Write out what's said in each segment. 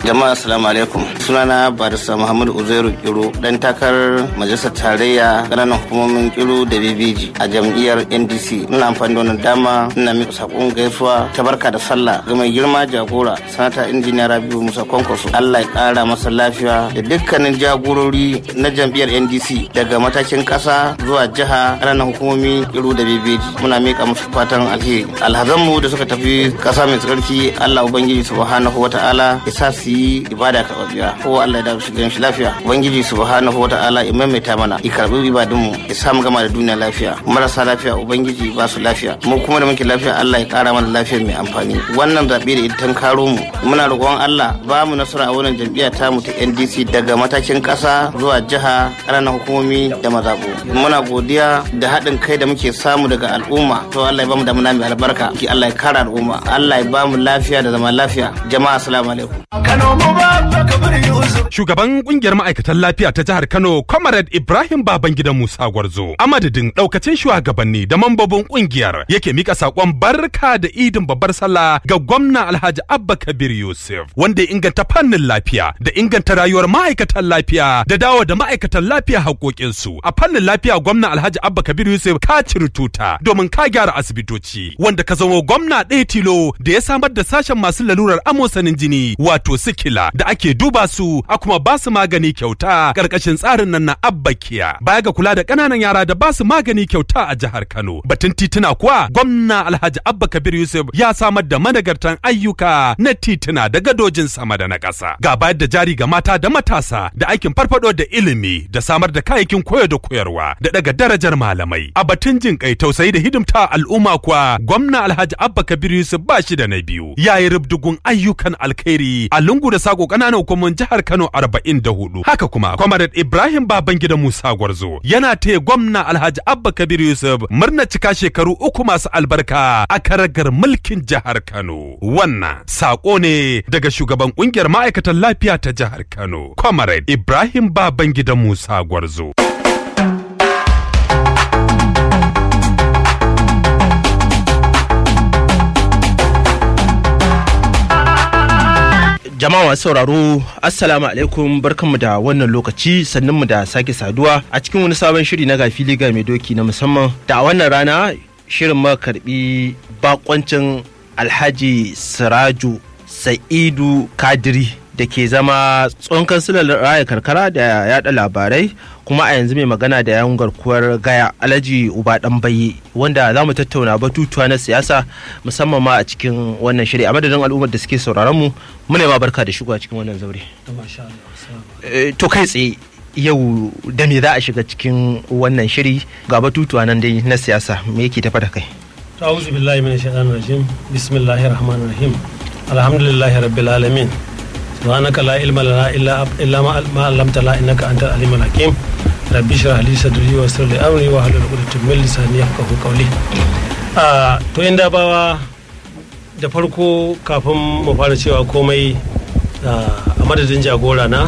Jama'a assalamu alaikum. Sunana Barista Muhammad Uzairu Kiro dan takarar majalisar tarayya ƙananan hukumomin Kiro da Bebeji a jam'iyyar NDC. Ina amfani da wannan dama ina miƙa sakon gaisuwa ta barka da sallah ga mai girma jagora sanata injiniya Rabiu Musa Kwankwaso. Allah ya ƙara masa lafiya da dukkanin jagorori na jam'iyyar NDC daga matakin ƙasa zuwa jiha ƙananan hukumomi Kiro da Bebeji. Muna miƙa musu fatan alheri. Alhazanmu da suka tafi ƙasa mai tsarki Allah Ubangiji subhanahu wa ta'ala ya sa su yi ibada karɓaɓɓiya ko Allah ya dawo shi shi lafiya ubangiji subhanahu wa ta'ala ya maimaita mana ya karɓi ibadun mu ya samu gama da duniya lafiya marasa lafiya ubangiji ba su lafiya mu kuma da muke lafiya Allah ya ƙara mana lafiya mai amfani wannan zaɓe da ita karo mu muna roƙon Allah ba mu nasara a wannan jam'iyya ta mu ta NDC daga matakin ƙasa zuwa jiha ƙananan hukumomi da mazaɓu muna godiya da haɗin kai da muke samu daga al'umma to Allah ya ba mu damuna mai albarka ki Allah ya kara al'umma Allah ya ba mu lafiya da zama lafiya jama'a assalamu alaikum Shugaban kungiyar ma'aikatan lafiya ta jihar Kano, Comrade Ibrahim Babangida Musa Gwarzo, a madadin daukacin shugabanni da mambobin kungiyar yake mika sakon barka da idin babbar sallah ga gwamna Alhaji Abba Kabir Yusuf, wanda ya inganta fannin lafiya da inganta rayuwar ma'aikatan lafiya da dawo da ma'aikatan lafiya haƙoƙinsu. A fannin lafiya gwamna Alhaji Abba Kabir Yusuf ka ciri tuta domin ka gyara asibitoci, wanda ka zama gwamna ɗaya tilo da ya samar da sashen masu lalurar amosanin jini wato sikila da ake duba su a kuma ba su magani kyauta karkashin tsarin nan na abbakiya baya ga kula da ƙananan yara da ba su magani kyauta a jihar Kano batun tituna kuwa gwamna Alhaji Abba Kabir Yusuf ya samar da managartan ayyuka na tituna da gadojin sama da na ƙasa ga bayar da jari ga mata da matasa da aikin farfado da ilimi da samar da kayayyakin koyo da koyarwa da daga darajar malamai a batun jin kai tausayi da hidimta al'umma kuwa gwamna Alhaji Abba Kabir Yusuf ba shi da na biyu yayi rubdugun ayyukan alkhairi a lungu da sako ƙananan hukumomin jihar Kano 44 haka kuma Comrade Ibrahim Babangida Musa Gwarzo yana taya gwamna Alhaji Abba Kabir Yusuf murna cika shekaru uku masu albarka a karagar mulkin jihar Kano wannan sako ne daga shugaban kungiyar ma'aikatan lafiya ta jihar Kano Comrade Ibrahim Babangida Musa Gwarzo jama'a masu sauraro assalamu alaikum barkanmu da wannan lokaci sannan mu da sake saduwa a cikin wani sabon shiri na gafi liga mai doki na musamman da a wannan rana shirin ma karbi bakoncin alhaji siraju sa'idu kadiri da ke zama tsohon kansilar raya karkara da yada labarai kuma a yanzu mai magana da yan garkuwar gaya alhaji uba dan bayi wanda za mu tattauna batutuwa na siyasa musamman ma a cikin wannan shiri a madadin al'ummar da suke sauraron mu muna ma barka da shigo a cikin wannan zaure to kai tsaye yau da me za a shiga cikin wannan shiri ga batutuwa nan dai na siyasa me yake tafa da kai ta'awuzu billahi min shaitanir rajim bismillahir rahmanir rahim alhamdulillahi rabbil alamin سبحانك لا علم لنا الا الا ما علمتنا انك انت العليم الحكيم ربي اشرح لي صدري ويسر لي امري واحلل عقدة من لساني يفقهوا قولي to in da bawa da farko kafin mu fara cewa komai a madadin jagora na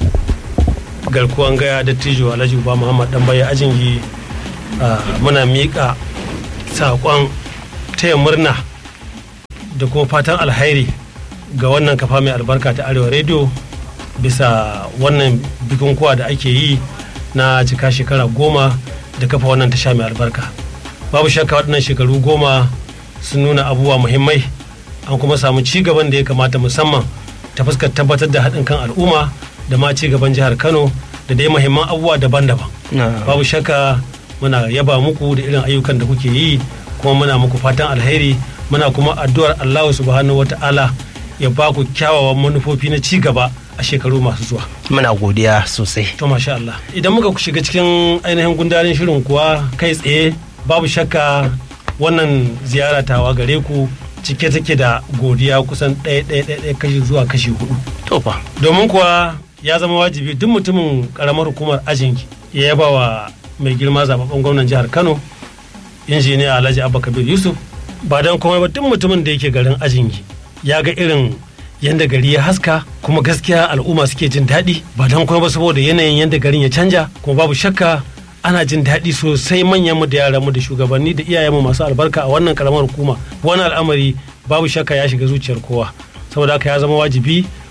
garkuwan gaya da tijo alhaji uba muhammad dan baya ajingi muna miƙa saƙon taya murna da kuma fatan alhairi ga wannan kafa mai albarka ta arewa rediyo bisa wannan bukukuwa da ake yi na cika shekara goma da kafa wannan tasha mai albarka babu shakka waɗannan shekaru goma sun nuna abubuwa muhimmai an kuma samu ci gaban da ya kamata musamman ta fuskar tabbatar da haɗin kan al'umma da ma ci gaban jihar kano da dai muhimman abubuwa daban-daban babu shakka muna yaba muku da irin ayyukan da kuke yi kuma muna muku fatan alheri muna kuma addu'ar allahu subhanahu wata'ala ya ba ku kyawawan manufofi na ci gaba a shekaru masu zuwa. Muna godiya sosai. To masha Allah. Idan muka shiga cikin ainihin gundarin shirin kuwa kai tsaye babu shakka wannan ziyara tawa gare ku cike take da godiya kusan ɗaya ɗaya ɗaya kashi zuwa kashi hudu. To fa. Domin kuwa ya zama wajibi duk mutumin karamar hukumar ajinki ya yaba wa mai girma zababben gwamnan jihar Kano injiniya Alhaji Abba Kabir Yusuf ba don komai ba duk mutumin da yake garin ajinki ya ga irin yadda gari ya haska kuma gaskiya al'umma suke jin daɗi ba don kuma ba saboda yanayin yadda garin ya canja kuma babu shakka ana jin daɗi sosai manyan mu da yaran mu da shugabanni da iyayenmu masu albarka a wannan karamar hukuma wani al'amari babu shakka ya shiga zuciyar kowa saboda haka ya zama wajibi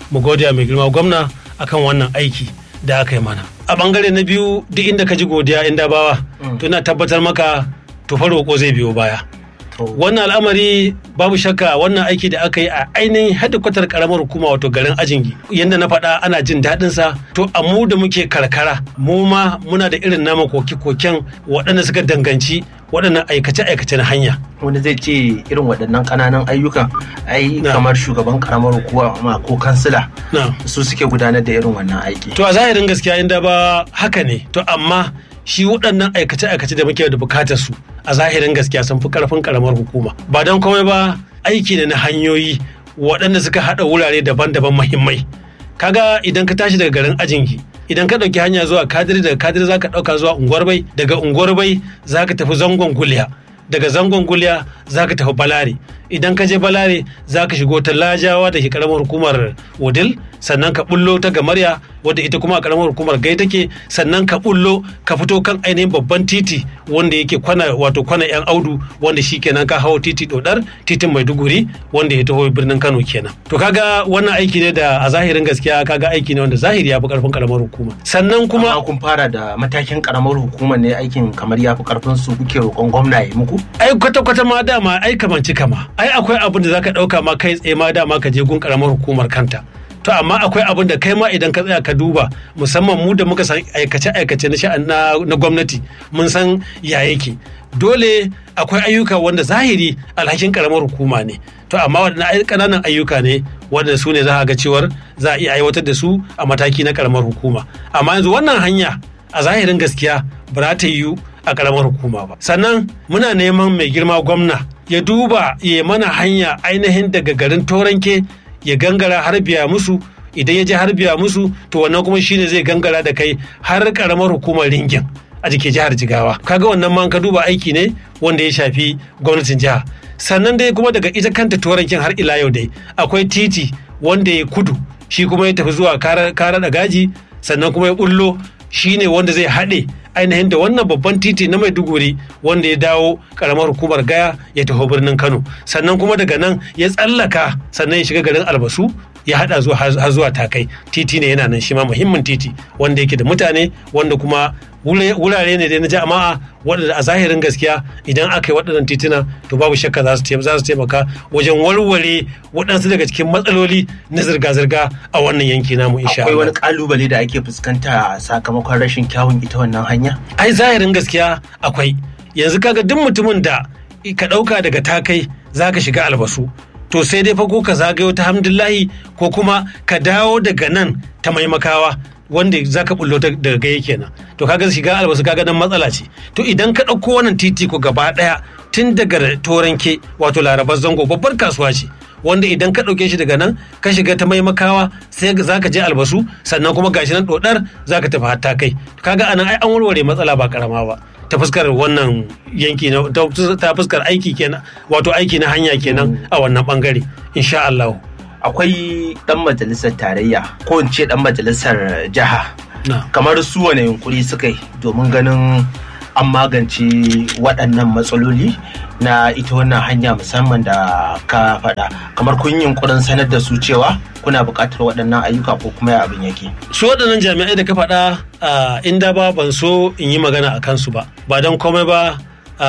mu godiya mai girma gwamna akan wannan aiki da aka yi mana a bangare na biyu duk inda ka ji godiya inda bawa to ina tabbatar maka to fa roƙo zai biyo baya wannan al'amari babu shakka wannan aiki da aka yi a ainihin hadikwatar karamar hukuma wato garin ajingi yadda na faɗa ana jin daɗin sa to a mu da muke karkara mu ma muna da irin nama koke-koken waɗanda suka danganci waɗannan aikace-aikace na hanya wani zai ce irin waɗannan ƙananan ayyukan ai Na. kamar shugaban karamar hukuma ko kansila na su suke gudanar da irin wannan aiki to a zahirin gaskiya inda ba haka ne to amma shi waɗannan aikace-aikace da muke da bukatar su a zahirin gaskiya sun fi karfin karamar hukuma ba don komai ba aiki ne na hanyoyi waɗanda suka haɗa wurare daban-daban mahimmai kaga idan ka tashi daga garin ajinki idan ka ɗauki hanya zuwa kadiri daga kadiri za ka ɗauka zuwa unguwar bai daga unguwar bai za ka tafi zangon guliya daga zangon guliya za ka tafi balare idan ka je balare za ka shigo ta lajawa da ke karamar hukumar wudil sannan ka bullo ta gamarya wadda ita kuma a karamar hukumar gai take sannan ka bullo ka fito kan ainihin babban titi wanda yake kwana wato kwana yan audu wanda shi kenan ka hawo titi dodar titin maiduguri wanda ya taho birnin kano kenan to kaga wannan aiki ne da a zahirin gaskiya kaga aiki ne wanda zahiri ya fi karfin karamar hukuma sannan kuma amma kun fara da matakin karamar hukuma ne aikin kamar ya fi karfin su kuke roƙon gwamna ya muku ai kwata-kwata ma dama ai kamanci kama ai akwai abin da zaka dauka ma kai tsaye ma dama ka je gun karamar hukumar kanta to amma akwai abin da kai ma idan ka tsaya ka duba musamman mu da muka san aikace-aikace na sha'an na, na gwamnati mun san ya yake dole akwai ayyuka wanda zahiri alhakin karamar hukuma ne to amma waɗannan ƙananan ayyuka ne wanda su ne za a ga cewar za a iya aiwatar da su a mataki na karamar hukuma amma yanzu wannan hanya a zahirin gaskiya ba za ta yiwu a karamar hukuma ba sannan muna neman mai girma gwamna ya duba ya mana hanya ainihin daga garin toranke ya gangara har biya musu idan ya je har biya musu to wannan kuma shine zai gangara da kai har karamar hukumar ringin a jike jihar jigawa kaga wannan ma ka duba aiki ne wanda ya shafi gwamnatin jiha sannan dai kuma daga ita kanta torankin har ila yau dai akwai titi wanda ya kudu shi kuma ya tafi zuwa kara da gaji sannan kuma ya bullo shine wanda zai haɗe ainihin da wannan babban titi na maiduguri wanda ya dawo karamar hukumar gaya ya taho birnin kano sannan kuma daga nan ya tsallaka sannan ya shiga garin albasu ya hada zuwa har zuwa takai titi ne yana nan shi ma muhimmin titi wanda yake da mutane wanda kuma wurare ne dai na jama'a waɗanda a zahirin gaskiya idan aka yi waɗannan tituna to babu shakka za su taimaka wajen warware waɗansu daga cikin matsaloli na zirga-zirga a wannan yanki namu insha akwai wani kalubale da ake fuskanta sakamakon rashin kyawun ita wannan hanya ai zahirin gaskiya akwai yanzu kaga duk mutumin da ka ɗauka daga takai za ka shiga albasu to sai dai fa ko ka zagayo ta hamdullahi ko kuma ka dawo daga nan ta maimakawa wanda za ka bullo daga gaya kenan to kaga shiga albasu kaga nan matsala ce to idan ka ɗauko wannan titi ko gaba ɗaya tun daga toranke wato larabar zango babbar kasuwa ce wanda idan ka ɗauke shi daga nan ka shiga ta maimakawa sai za ka je albasu sannan kuma gashi nan ɗodar za ka tafi hatta kai kaga anan ai an warware matsala ba karama ba ta fuskar wannan yanki na ta fuskar aiki kenan wato aiki na hanya kenan a wannan bangare insha Allah akwai dan majalisar tarayya ko in ce dan majalisar jiha kamar su wane yunkuri suka yi domin ganin an magance waɗannan matsaloli na ita wannan hanya musamman da ka faɗa kamar kun yi yunkurin sanar da su cewa kuna buƙatar waɗannan ayyuka ko kuma ya abin yake su waɗannan jami'ai da ka faɗa inda ba ban so in yi magana a kansu ba ba don komai ba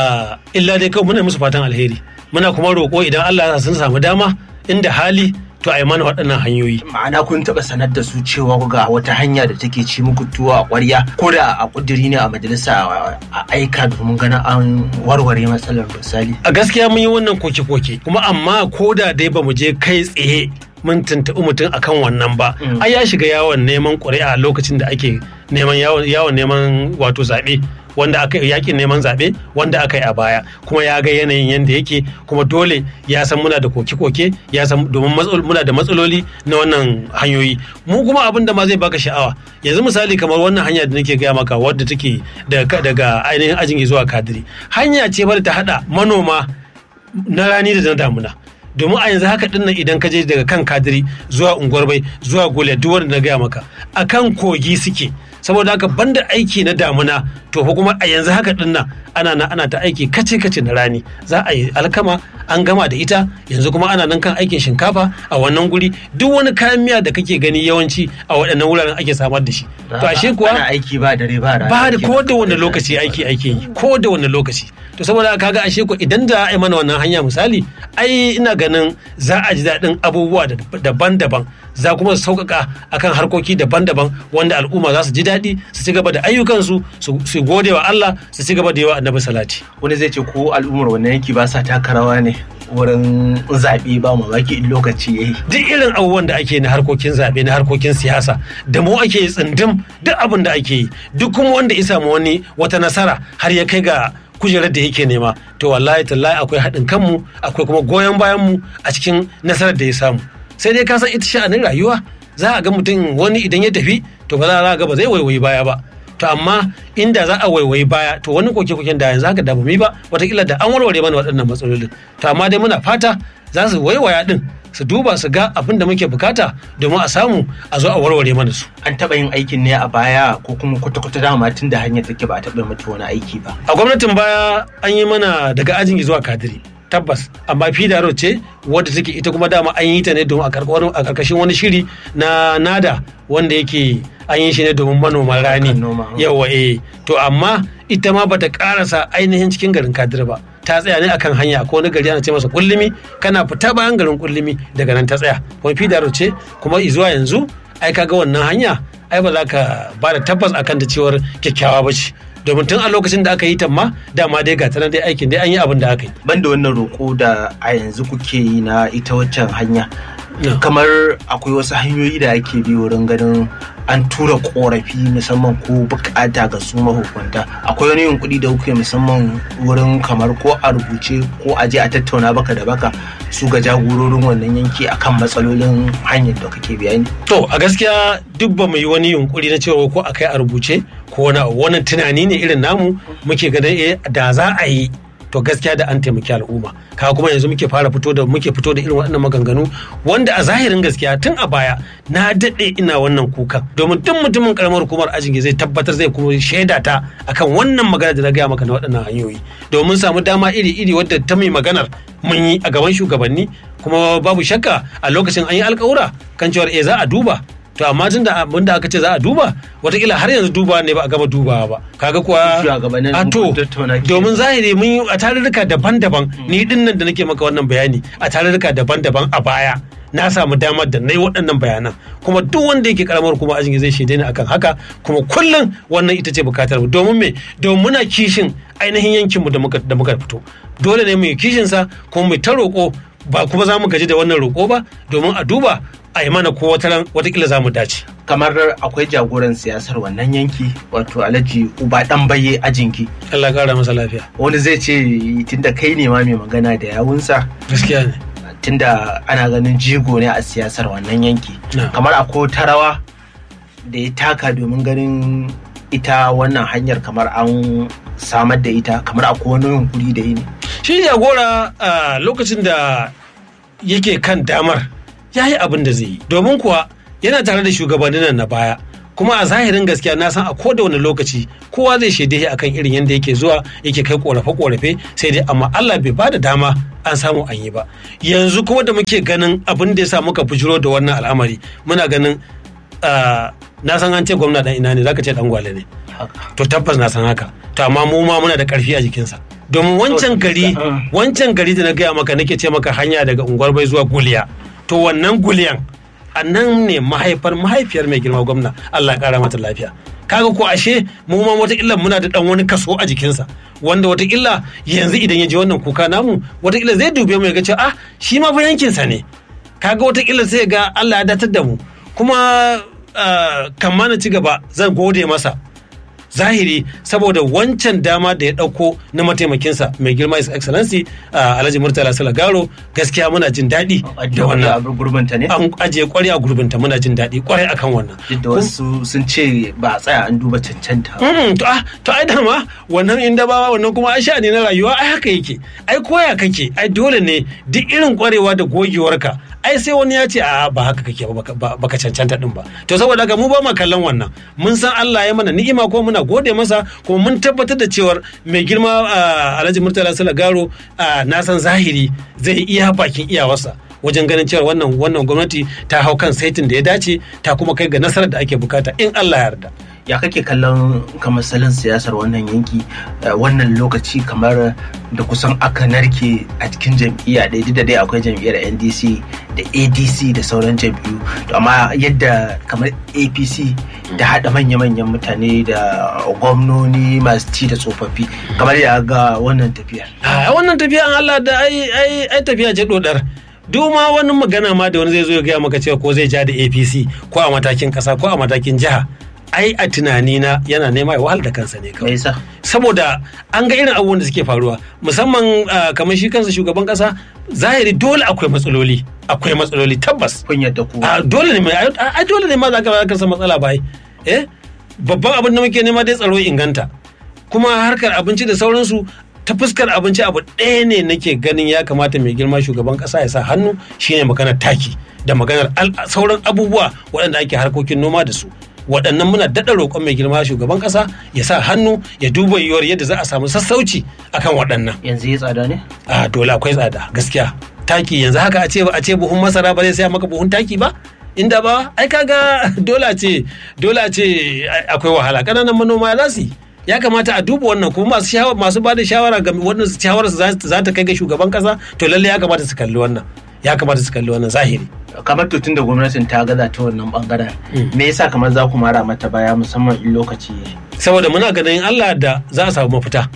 illa dai kawai muna musu fatan alheri muna kuma roƙo idan Allah ya sun samu dama inda hali to a yi mana waɗannan hanyoyi. Ma'ana kun taɓa sanar da su cewa ga wata hanya da take ci muku tuwa a ƙwarya ko da a ƙudiri ne a majalisa a aika domin ganin an warware matsalar misali. A gaskiya mun yi wannan koke-koke kuma amma ko da dai ba mu je kai tsaye mun tuntuɓi mutum akan wannan ba. Ai ya shiga yawon neman ƙuri'a lokacin da ake neman yawon neman wato zaɓe. wanda aka yakin neman zaɓe wanda aka yi a baya kuma ya ga yanayin yadda yake kuma dole ya san muna da koke-koke ya san domin muna da matsaloli na wannan hanyoyi mu kuma abin da ma zai baka sha'awa yanzu misali kamar wannan hanya da nake gaya maka wadda take daga ainihin ajin zuwa kadiri hanya ce wadda ta hada manoma na rani da na damuna domin a yanzu haka dinnan idan ka je daga kan kadiri zuwa unguwar bai zuwa gole duk wanda na gaya maka akan kogi suke saboda haka banda aiki na damuna to fa kuma a yanzu haka din nan ana na ana ta aiki kace kace na rani za a yi alkama an gama da ita yanzu kuma ana nan kan aikin shinkafa a wannan guri duk wani kayan miya da kake gani yawanci a waɗannan wuraren ake samar da shi to ashe kuwa ana aiki ba dare ba rana ba da ko da wani lokaci aiki ake yi ko da wani lokaci to saboda haka kaga ashe ko idan da a yi mana wannan hanya misali ai ina ganin za a ji daɗin abubuwa daban-daban za kuma su sauƙaƙa akan harkoki daban-daban wanda al'umma za su ji daɗi su ci gaba da ayyukansu su gode wa Allah su ci gaba da yawa annabi salati wani zai ce ko al'ummar wannan yanki ba sa taka rawa ne wurin zaɓe ba mamaki in lokaci yayi duk irin abubuwan da ake na harkokin zaɓe na harkokin siyasa da mu ake yi tsindim duk abin da ake yi duk kuma wanda ya samu wani wata nasara har ya kai ga kujerar da yake nema to wallahi tallahi akwai haɗin kanmu akwai kuma goyon bayan mu a cikin nasarar da ya samu sai dai ka san ita sha'anin rayuwa za a ga mutum wani idan ya tafi to ba za a ga ba zai waiwayi baya ba to amma inda za a waiwayi baya to wani koke-koken da yanzu haka da bamu yi ba watakila da an warware mana waɗannan matsalolin to amma dai muna fata za su waiwaya din su duba su ga abin da muke bukata domin a samu a zo a warware mana su an taɓa yin aikin ne a baya ko kuma kwata-kwata dama tun da hanyar take ba a taɓa mata wani aiki ba a gwamnatin baya an yi mana daga ajin zuwa kadiri tabbas amma fidaro ce wadda take ita kuma dama an yi ta ne domin a karkashin wani shiri na nada wanda yake an yi shi ne domin manoman rani yawa eh to amma ita ma bata karasa ainihin cikin garin kadira ba ta tsaya ne akan hanya ko wani gari ana ce masa kullumi kana fita bayan garin kullumi daga nan ta tsaya kuma fidaro ce kuma zuwa yanzu ai kaga wannan hanya ai ba za ka ba da tabbas akan da cewar kyakkyawa ba ce domin tun a lokacin da aka yi ta ma dama dai ga dai aikin dai an yi abin da aka yi. Ban da wannan roƙo da a yanzu kuke yi na ita waccan hanya. Kamar akwai wasu hanyoyi da ake bi wurin ganin an tura korafi musamman ko bukata ga su mahukunta akwai wani yunkuri da kuke musamman wurin kamar ko a rubuce ko a je a tattauna baka da baka su ga jagororin wannan yanki akan matsalolin hanyar da kake bayani to a gaskiya duk ba mu yi wani yunkuri na cewa ko a kai a rubuce ko wani wani tunani ne irin namu muke ganin eh da za a yi to gaskiya da an taimaki al'umma kaga kuma yanzu muke fara fito da muke fito da irin waɗannan maganganu wanda a zahirin gaskiya tun a baya na daɗe ina wannan kukan domin duk mutumin karamar hukumar ajingi zai tabbatar zai kuma shaida ta akan wannan magana da na gaya maka na waɗannan hanyoyi domin samu dama iri-iri wadda ta mai maganar mun yi a gaban shugabanni kuma babu shakka a lokacin an yi alkawura kan cewar eh za a duba to amma tun da abin da aka ce za a duba watakila har yanzu duba ne ba a gama dubawa ba kaga kuwa a to domin zahiri mun yi a tarurruka daban-daban ni din nan da nake maka wannan bayani a tarurruka daban-daban a baya na samu damar da na yi waɗannan bayanan kuma duk wanda yake karamar kuma ajin zai shaide ni akan haka kuma kullum wannan ita ce bukatar mu domin me domin muna kishin ainihin yankin mu da muka da muka fito dole ne mu yi kishin sa kuma mu ta roƙo ba kuma za mu gaji da wannan roƙo ba domin a duba a yi mana ko wata watakila za mu dace. kamar akwai jagoran siyasar wannan yanki wato alhaji uba dan baye ajinki Allah kara masa lafiya wani zai ce tunda kai ne ma mai magana da yawunsa gaskiya ne tunda ana ganin jigo ne a siyasar wannan yanki kamar akwai ta rawa da ya taka domin ganin ita wannan hanyar kamar an samar da ita kamar akwai wani yunkuri da yi ne shi jagora a lokacin da yake kan damar ya yi abin da zai yi domin kuwa yana tare da shugabannin nan na baya kuma a zahirin gaskiya na san a koda wani lokaci kowa zai shaide shi akan irin yadda yake zuwa yake kai korafe korafe sai dai amma Allah bai bada dama an samu an yi ba yanzu kuma da muke ganin abin da ya sa muka bujiro da wannan al'amari muna ganin na san an ce gwamna dan ina ne zaka ce dan gwale ne to tabbas na san haka to amma mu ma muna da karfi a jikinsa domin wancan gari wancan gari da na gaya maka nake ce maka hanya daga unguwar bai zuwa guliya to wannan guliyan a nan ne mahaifar mahaifiyar mai girma gwamna Allah ya kara mata lafiya kaga ko ashe mu ma wataƙila muna da dan wani kaso a jikinsa wanda wataƙila yanzu idan ya ji wannan kuka namu wataƙila zai dube mu ya ga cewa ah shi ma fa yankinsa ne kaga wataƙila sai ga Allah ya datar da mu kuma kan ma na ci gaba zan gode masa zahiri saboda wancan dama da ya dauko na mataimakinsa mai girma his excellency alhaji murtala salagaro gaskiya muna jin daɗi da wannan gurbinta ne an ajiye kwarai a gurbinta muna jin daɗi kwarai akan wannan duk da wasu sun ce ba a tsaya an duba cancanta to ah to ai dama wannan inda ba wannan kuma ai sha'ani na rayuwa ai haka yake ai koya kake ai dole ne duk irin kwarewa da gogewarka ai sai wani ya ce a ba haka kake ba baka- baka cancanta din ba to saboda haka mu ba ma kallon wannan mun san Allah ya mana ni'ima ko muna gode masa kuma mun tabbatar da cewar mai girma ah, Alhaji Murtala Salagaro ah, na san zahiri zai iya bakin iyawarsa wajen ganin cewa wannan wannan gwamnati ta hau kan saitin da ya dace ta kuma kai ga nasarar da ake bukata in Allah ya yarda ya kake kallon kamar salon siyasar wannan yanki eh, wannan lokaci kamar da kusan aka narke a cikin jam'iyya ɗaya duk da dai akwai jam'iyyar ndc da adc da sauran jam'iyyu to amma yadda kamar apc da haɗa manya-manyan mutane da gwamnoni masu ci da tsofaffi kamar ya ga wannan tafiyar a wannan tafiya an Allah da ai ai ai tafiya ce dodar duk ma wani magana ma da wani zai zo ya gaya maka cewa ko zai ja da APC ko a matakin kasa ko a matakin jiha ai a tunani na yana nema ya wahal da kansa ne me kawai yasa saboda an ga irin abubuwan da suke faruwa musamman ah, kamar shi kansa shugaban kasa zahiri dole akwai matsaloli akwai matsaloli tabbas kun yadda ku a dole ne mai ai dole ne ma za ka ka san matsala bai eh babban abin da muke nema dai tsaro ya inganta kuma harkar abinci da sauransu ta fuskar abinci abu ɗaya ne nake ganin ya kamata mai girma shugaban ƙasa ya sa hannu shine maganar taki da maganar al- sauran abubuwa waɗanda ake harkokin noma da su waɗannan muna daɗa roƙon mai girma shugaban ƙasa ya sa hannu ya duba yiwuwar yadda za a samu sassauci akan waɗannan yanzu ya tsada ne a dole akwai tsada gaskiya taki yanzu haka a ce a ce buhun masara ba zai saya maka buhun taki ba inda ba ai kaga dole a ce dole a ce akwai wahala kananan manoma za su yi ya kamata a duba wannan kuma masu shawara masu bada shawara ga wannan shawara su za za ta kai ga shugaban kasa to lalle ya kamata su kalli wannan ya kamata su kalli wannan zahiri kamar to tunda gwamnatin ta gaza ta wannan bangaren me yasa kamar za ku mara mata baya musamman in lokaci ya yi? saboda muna ganin Allah da za a samu mafita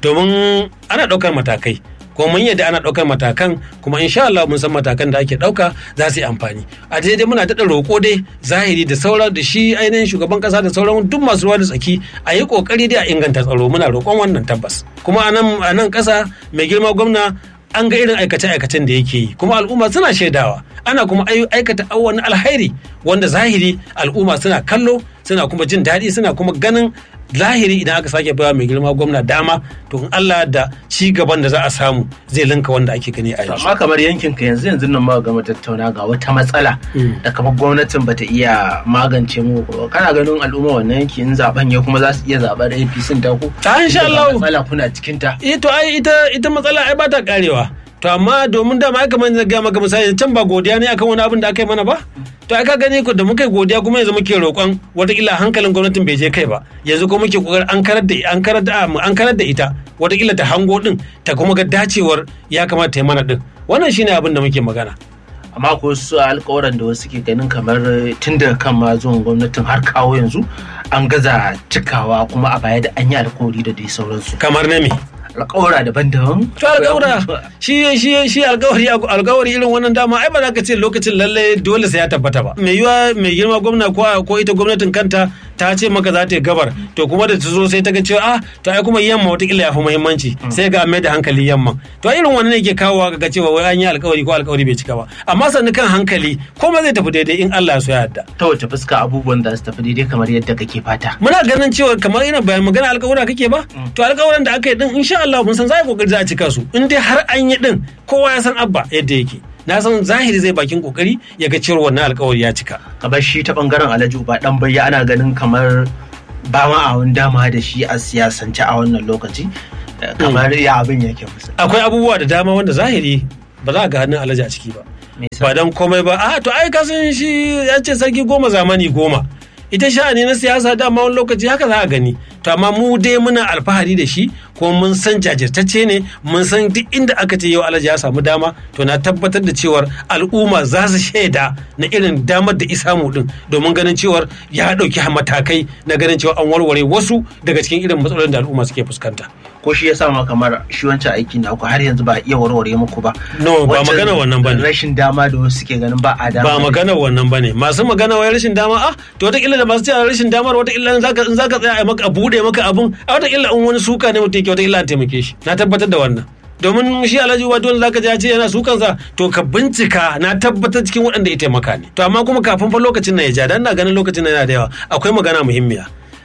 domin ana ɗaukar matakai kuma mun yadda ana ɗaukar matakan kuma insha Allah mun san matakan da ake ɗauka za su yi amfani a daidai muna daɗa roƙo dai zahiri da sauran da shi ainihin shugaban ƙasa da sauran duk masu ruwa da tsaki a yi ƙoƙari dai a inganta tsaro muna roƙon wannan tabbas kuma a nan a nan ƙasa mai girma gwamna an ga irin aikace-aikacen da yake yi kuma al'umma suna shaidawa ana kuma ai- aikata wani alhairi wanda zahiri al'umma suna kallo suna kuma jin daɗi suna kuma ganin zahiri idan aka sake bawa mai girma gwamna dama to in Allah da ci gaban da za a samu zai linka wanda ake gani a To yanzu amma kamar yankin ka yanzu yanzu nan muka gama tattauna ga wata matsala da kamar gwamnatin bata iya magance mu ba. kana ganin al'umma wannan yanki in zaben ya kuma za su iya zaɓar APC ta ku Ta insha Inda ga Allah. matsala kuna cikin ta eh to ai ita ita matsala ai ba ta karewa to amma domin dama ai kamar na ga maka misali can ba godiya ne akan wani abin da aka yi mana ba to ai ka gani ko da muka yi godiya kuma yanzu muke roƙon wataƙila hankalin gwamnatin bai je kai ba yanzu kuma muke kokarin an karar da an karar da an karar da ita wataƙila ta hango din ta kuma ga dacewar ya kamata ta yi mana din wannan shine abin da muke magana amma ko su alƙawaran da wasu ke ganin kamar tun daga kan ma zuwan gwamnatin har kawo yanzu an gaza cikawa kuma a baya da an yi alƙawari da dai sauransu kamar na me alƙawara daban-daban to alƙawura shi shi shi alƙawari alƙawari irin wannan dama ai ba za ka ce lokacin lalle dole sai ya tabbata ba mai yiwa mai girma gwamna ko ko ita gwamnatin kanta ta ce maka za ta yi gabar to kuma da ta zo sai ta ga cewa ah to ai kuma yamma wataƙila ya fi muhimmanci sai ga mai da hankali yamma to irin wannan ne ke kawowa ga cewa wai an yi alƙawari ko alƙawari bai cika ba amma sannu kan hankali komai zai tafi daidai in Allah ya so ya yarda ta wace fuska abubuwan da su tafi daidai kamar yadda kake fata muna ganin cewa kamar ina bayan magana alƙawura kake ba to alƙawuran da aka yi din insha Allah mun san za a yi kokari za a cika su in dai har an yi din kowa ya san abba yadda yake na san zahiri zai bakin kokari ya ga cewa wannan alƙawari ya cika kamar shi ta bangaren alhaji uba dan bayya ana ganin kamar ba ma a wani dama da shi a siyasance a wannan lokaci Eh, kamar ya abin yake musu akwai abubuwa da dama wanda zahiri ba za a ga hannun alhaji a ciki ba Me yasa? ba dan komai ba a to ai kasan shi ya ce sarki goma zamani goma ita sha'ani na siyasa dama wani lokaci haka za a gani to amma mu dai muna alfahari da shi kuma mun san jajirtacce ne mun san duk inda aka ce yau alhaji ya samu dama to na tabbatar da cewar al'umma za su shaida na irin damar da isamu din domin ganin cewar ya ɗauki matakai na ganin cewa an warware wasu daga cikin irin matsalolin da al'umma suke fuskanta ko shi ya sa ma kamar shi wancan aiki na ku har yanzu ba a iya warware muku ba No, ba Wancan magana wannan bane. rashin dama da wasu suke ganin ba a dama ba ne. magana wannan ba ne masu magana wai rashin dama ah to wataƙila da masu cewa rashin damar wataƙila in zaka in zaka tsaya a maka a buɗe maka abun a wataƙila in wani suka ne mutum yake wataƙila an taimake shi na tabbatar da wannan domin shi alhaji uba dole zaka ji ya ce yana sukansa to ka bincika na tabbatar cikin waɗanda ya taimaka ne to amma kuma kafin fa lokacin nan ya ja dan na ganin lokacin nan yana da yawa akwai magana muhimmiya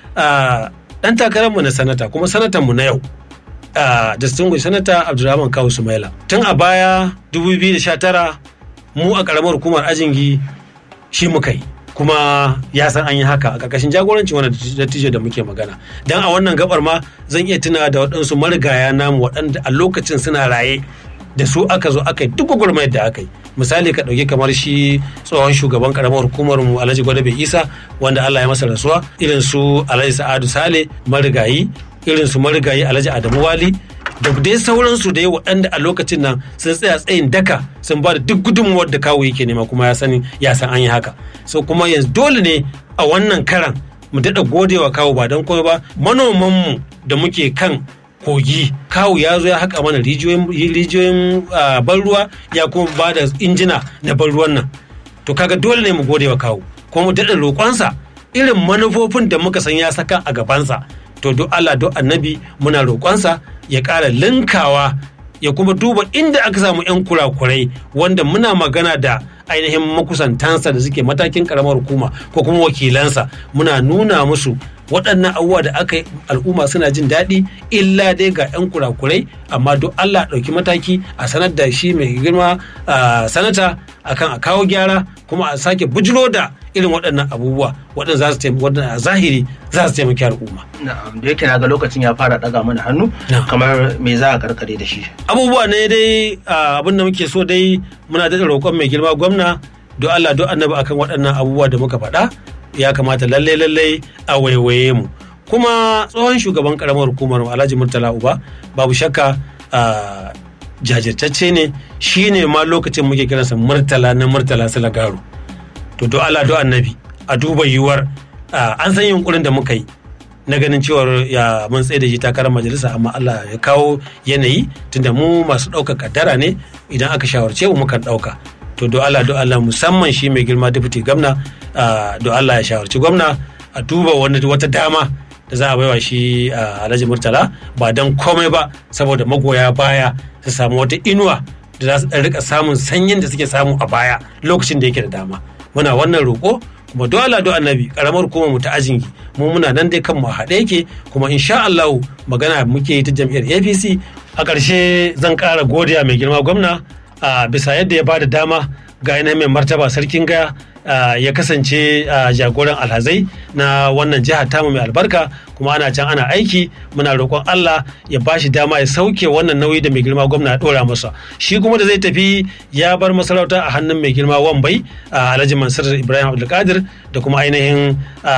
Ah, dan takararmu na sanata kuma sanatan mu na yau uh, distinguished senator abdulrahman kawu sumaila tun a baya 2019 mu a karamar hukumar ajingi shi muka yi kuma ya san an yi haka a ƙarƙashin jagorancin wani dattijo da muke magana don a wannan gabar ma zan iya tuna da waɗansu marigaya namu waɗanda a lokacin suna raye da su aka zo aka yi duk gwagwarmayar da aka yi misali ka ɗauki kamar shi tsohon shugaban karamar hukumar mu alhaji gwadabe isa wanda allah ya masa rasuwa irin su alhaji sa'adu sale marigayi irin su marigayi alhaji adamu wali da dai sauransu da waɗanda a lokacin nan sun tsaya tsayin daka sun ba da duk gudunmuwar da kawo yake nema kuma ya sani ya san an yi haka so kuma yanzu dole ne a wannan karan mu daɗa godewa kawo ba don komai ba manomanmu da muke kan kogi kawu ya zo ya haƙa mana rijiyoyin ban ruwa ya kuma ba da injina na ban ruwan nan to kaga dole ne mu gode wa kawu kuma mu daɗa roƙonsa irin manufofin da muka san ya saka a gabansa to duk Allah duk annabi muna roƙonsa ya ƙara linkawa ya kuma duba inda aka samu 'yan kurakurai wanda muna magana da ainihin makusantansa da suke matakin karamar hukuma ko kuma wakilansa muna nuna musu waɗannan abubuwa da aka yi al'umma suna jin daɗi illa dai ga 'yan kurakurai amma duk Allah ɗauki mataki a sanar da shi mai girma sanata akan a kawo gyara kuma a sake bujiro da irin waɗannan abubuwa waɗanda za su taimaki a zahiri za su taimaki al'umma. Na'am da yake na ga lokacin ya fara ɗaga mana hannu kamar me za a karkare da shi. Abubuwa ne dai abin da muke so dai muna da roƙon mai girma gwamna do Allah do annabi akan waɗannan abubuwa da muka faɗa ya kamata lalle lalle a waiwaye mu kuma tsohon shugaban karamar hukumar Alhaji Murtala Uba babu shakka jajirtacce ne shi ne ma lokacin muke kiransa Murtala na Murtala Salagaro to do Allah do annabi a duba yiwuwar an san yunkurin da muka yi na ganin cewar ya mun tsaye da shi takarar majalisa amma Allah ya kawo yanayi tunda mu masu ɗaukar kaddara ne idan aka shawarce mu mukan ɗauka to do Allah do Allah musamman shi mai girma deputy gwamna do Allah ya shawarci gwamna a duba wani wata dama da za a baiwa shi Alhaji Murtala ba don komai ba saboda magoya baya su samu wata inuwa da za su rika samun sanyin da suke samu a baya lokacin da yake da dama muna wannan roƙo kuma dole do annabi karamar kuma mu ta ajinki mu muna nan dai kanmu a haɗe yake kuma insha Allah magana muke yi ta jam'iyyar APC a ƙarshe zan ƙara godiya mai girma gwamna a bisa yadda ya bada dama ga yanayin mai martaba sarkin gaya ya kasance jagoran alhazai na wannan jihar tamu mai albarka kuma ana can ana aiki muna roƙon Allah ya ba shi dama ya sauke wannan nauyi da mai girma gwamna ya ɗora masa shi kuma da zai tafi ya bar masarauta a hannun mai girma wambai alhaji mansur ibrahim abdulkadir da kuma ainihin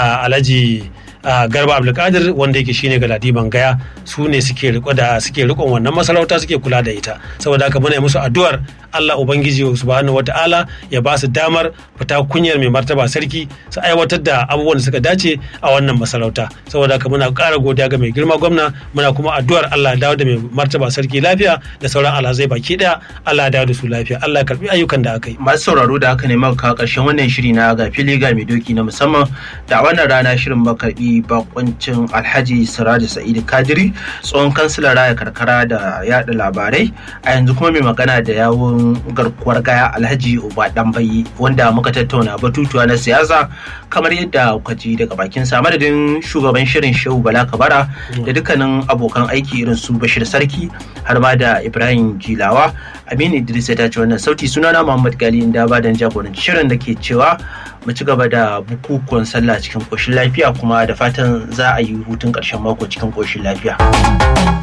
alhaji garba abdulkadir wanda yake shine galadiman gaya su ne suke riko da suke rikon wannan masarauta suke kula da ita saboda haka muna musu addu'ar Allah ubangiji subhanahu wataala ya ba su damar fita kunyar mai martaba sarki su aiwatar da abubuwan da suka dace a wannan masarauta saboda haka muna ƙara godiya ga mai girma gwamna muna kuma addu'ar Allah ya dawo da mai martaba sarki lafiya da sauran alhazai baki daya Allah ya dawo da su lafiya Allah ya karbi ayyukan da aka yi masu sauraro da haka ne muka kawo ƙarshen wannan shiri na ga fili ga mai doki na musamman da wannan rana shirin makarbi bakuncin alhaji siraji sa'idu kadiri tsohon kansilar raya karkara da yada labarai a yanzu kuma mai magana da yawun garkuwar gaya alhaji uba dambayi wanda muka tattauna batutuwa na siyasa kamar yadda kuka ji daga bakin sa madadin shugaban shirin shehu bala kabara da dukkanin abokan aiki irin su bashir sarki har ma da ibrahim jilawa aminu idris ya tace wannan sauti sunana muhammad gali inda ba dan jagoranci shirin da ke cewa mu ci gaba da bukukuwan sallah cikin koshin lafiya kuma da fatan za a yi hutun ƙarshen mako cikin koshin lafiya.